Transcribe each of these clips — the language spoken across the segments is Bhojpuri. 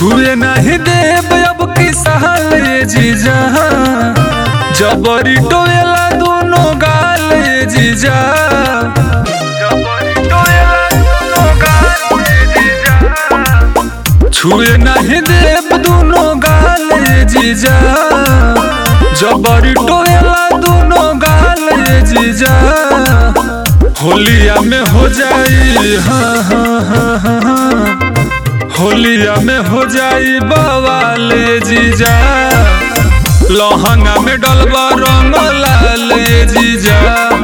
छुए नहीं देव अब की सहल ये जीजा जबरी टोएला दोनों गाल ये जीजा जबरी टोएला दोनों गाल ये जीजा छुए नहीं देव दोनों गाल ये जीजा जबरी टोएला दोनों गाल ये जीजा होलिया में हो जाई हाँ हाँ हाँ हाँ हाँ होलिया में हो जाई बवाले जीजा लहंगा में डलबा रंग लाल जीजा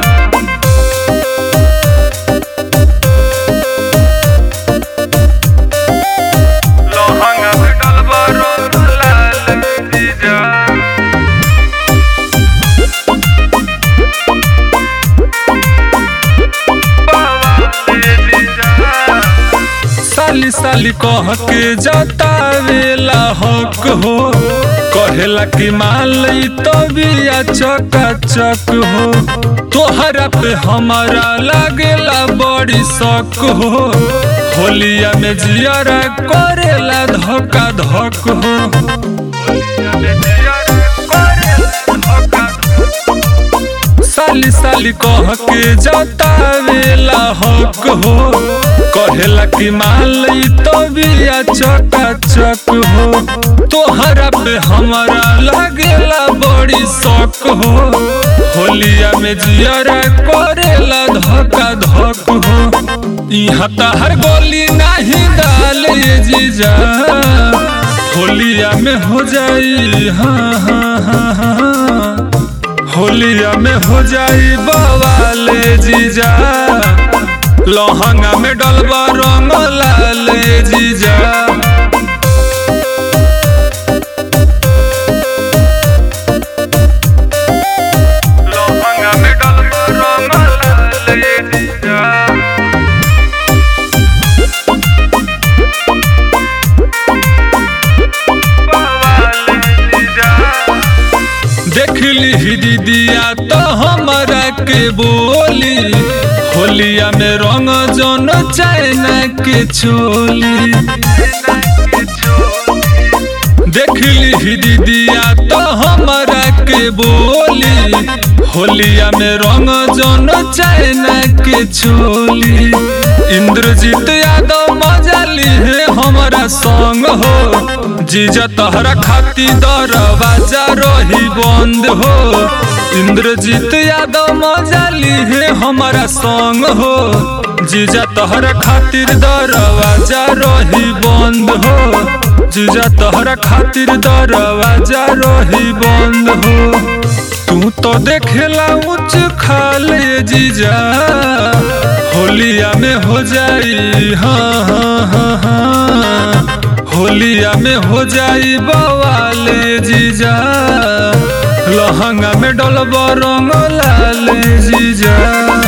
लहंगा में डलबा रंग लाल जीजा साली साली कह के जतावेला हक हो कहेला कि माल तो बिया चका चक हो तोहरा पे हमारा लागेला बड़ी शक हो होलिया में जियरा करेला धक्का धक हो होलिया में जियरा करेला धक्का साली साली कह के जतावेला हक हो कहेला कि माल तो बिया चका चक हो तोहरा पे हमारा लागेला बड़ी शक हो होलिया में जियरा करेला धक्का धक हो यहाँ तहर गोली नहीं डाल ये जीजा होलिया में हो जाई हाँ हाँ हाँ हाँ होलिया में हो जाई बवाले जीजा लहंगा में डलबा रंग लाल जीजा लहंगा में डलबा रंग लाल जीजा देख ली दीदिया तो हमारा के बोली होलिया में रंग जन चाइना के छोली देख ली दीदिया तो हमारा के बोली होलिया में रंग जन चाइना के छोली इंद्रजीत यादव मजा ली है हमारा संग हो जीजा तहरा खाती दरवाजा रही बंद हो इंद्रजीत यादव मजा ली है हमारा संग हो जीजा तहरा खातिर दरवाजा रही बंद हो जीजा तहरा खातिर दरवाजा रही बंद हो तू तो देखेला उच्च खाले जीजा होलिया में हो जाई हाँ हाँ हाँ हाँ होलिया में हो जाई बवाले जीजा लहंगा में डलब रंग लाल जीजा